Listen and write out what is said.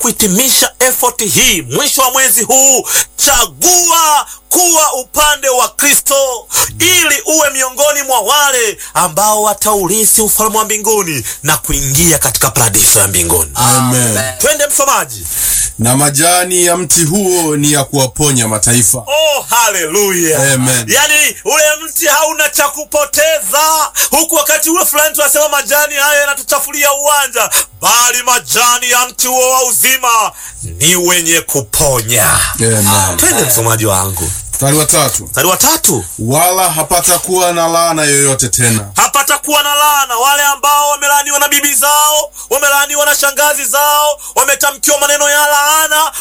kuhitimisha effort hii mwisho wa mwezi huu, chagua kuwa upande wa Kristo ili uwe miongoni mwa wale ambao wataurithi ufalme wa mbinguni na kuingia katika paradiso ya mbinguni. Amen. Twende msomaji. Na majani ya mti huo ni ya kuwaponya mataifa. Oh, haleluya! Amen. Yaani ule mti hauna cha kupoteza, huku wakati ule fulani tunasema majani haya yanatuchafulia uwanja, bali majani ya mti huo wa uzima ni wenye kuponya. Amen. Twende msomaji wangu, Mstari wa tatu. mstari wa tatu. Wala hapata kuwa na laana yoyote tena. hapata kuwa na laana wale ambao wamelaaniwa na bibi zao, wamelaaniwa na shangazi zao, wametamkiwa maneno ya laana,